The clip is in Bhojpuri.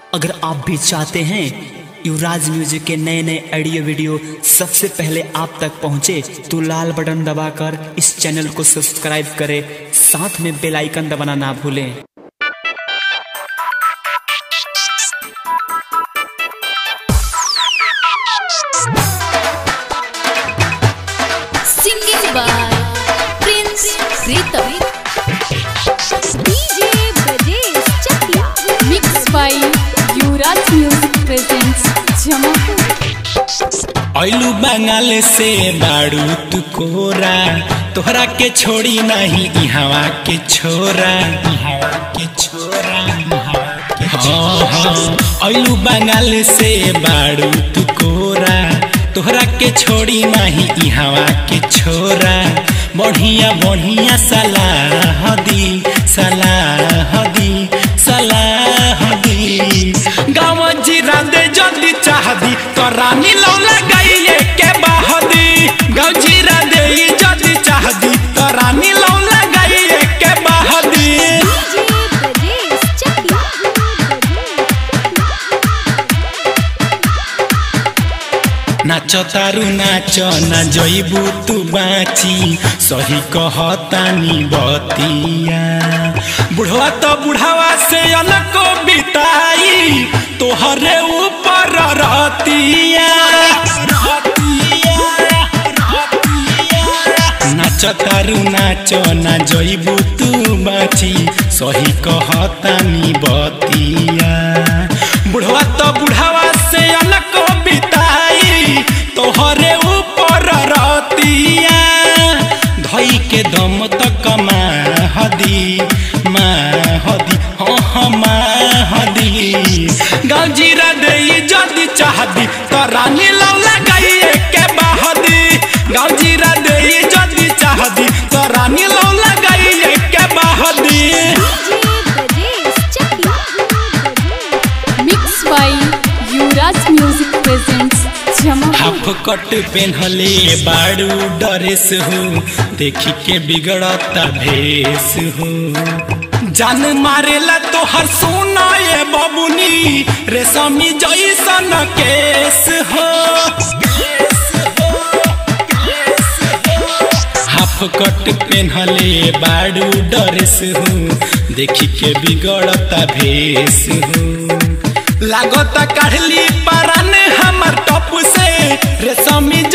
अगर आप भी चाहते हैं युवराज म्यूजिक के नए नए ऑडियो वीडियो सबसे पहले आप तक पहुंचे तो लाल बटन दबाकर इस चैनल को सब्सक्राइब करें साथ में बेल आइकन दबाना ना भूलें Singing by Prince Ritam. DJ Brajesh Chakla. Mixed by Yuvraj Music Presents Jamapur. ऐलू बंगाल से बाड़ू तू कोरा तोहरा के छोड़ी नहीं इहवा के छोरा इहवा के छोरा इहवा के हाँ हाँ ऐलू बंगाल से बाड़ू तू कोरा तोहरा के छोड़ी नहीं इहवा के छोरा बढ़िया बढ़िया सलाह दी सलाह दी सलाह दी गाँव जीरा दे जल्दी चाह दी तो रानी लो लगाइए के बहदी गाँव जीरा दे जल्दी चाह दी तो रानी लो लगाइए के बहदी DJ Brajesh Chakla. नाचो तारू नाचो ना जइबू तू बाची सही कहतानी बतिया बुढ़वा तो बुढ़ावा से अनको बिताई तोहरे ऊपर रतिया नाच तारू नाचो ना जइबू तू बाची सही कहतानी बतिया बुढ़वा तो बुढ़ावा से अनको बिताई तोहरे ऊपर रतिया धई के दम तक हदी हदी हाँ हदी गाँव जीरा दे जदी चाहदी तो रानी लौ लगाइए के बहदी गाँव जीरा दे जदी चाहदी तो रानी लौ लगाइए के बहदी DJ Brajesh Chakla. Mixed by Yuvraj Music Presents Jamapur. Half cut पेन्हले बाड़ू डरेस हो देखी के बिगड़ता भेस हो जान मारेला तो हर सोना ये बबुनी रेशमी जैसन केस हो हाफ कट पेन्हले बाड़ू डरेस हो देखी के बिगड़ता भेस हो लागत काढ़ली परान हमर टप से रेशमी